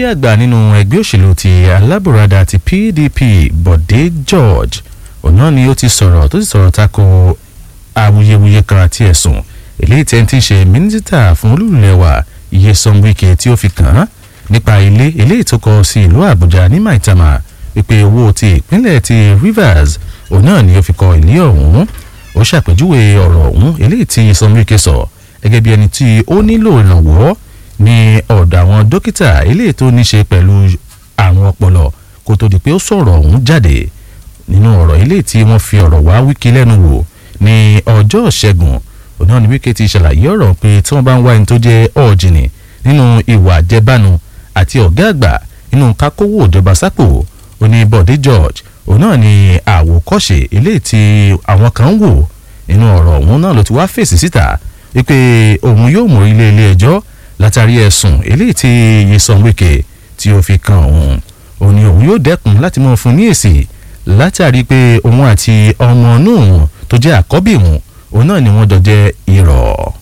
àgbà nínú ẹgbẹ́ òṣèlú ti alábùradà ti PDP Bọ̀dé George òun náà ni ó ti sọ̀rọ̀ tó sì sọ̀rọ̀ tako awuyewuye kan àti ẹ̀sùn eléyìí tí ẹni tí ń ṣe mínísítà fún olúlẹ̀wà Nyesom Wike tí ó fi kàn án nípa ilé eléyìí tó kọ sí ìlú Àbújá ní Maitama wípé owó ti ìpínlẹ̀ ti Rivers òun náà ni ó fi kọ ilé ọ̀hún ó ṣàpèjúwe ọ̀rọ̀ ọ̀hún eléyìí tí Nyesom Wike sọ gẹ́gẹ́ bí ẹni tí ó nílò ìrànwọ́ ní ọ̀dọ̀ àwọn dókítà eléyìí tó ní ṣe pẹ̀lú àrùn ọpọlọ kó tó di pé ó sọ̀rọ̀ ọ̀hún jáde nínú ọ̀rọ̀ eléyìí tí wọ́n fi ọ̀rọ̀ wá Wike lẹ́nu wò ní ọjọ́ ìṣẹ́gun òun náà ni Wike ti ṣàlàyé ọ̀rọ̀ pé tí wọ́n bá ń wá ẹni tó jẹ́ ọ̀jìnì nínú ìwà àjẹbánu àti ọ̀gá àgbà nínú kákówó ìjọba sápò ó ní Bọ̀dé George òun náà ni àwòkọ́ṣe eléyìí tí àwọn kan ń wò nínú ọ̀rọ̀ òun náà ló ti wá fèsì síta wípé òun yóò mú ilé ilé ẹjọ́ látàrí ẹ̀sùn eléyìí tí Nyesom Wike tí ó fi kan òun òun ni òun yóò dẹ́kun láti mọ̀ fún ní èsì látàrí pé òun àti ọmọ inú òun tó jẹ́ àkọ́bí òun òun náà ni wọ́n jọ jẹ́ irọ́.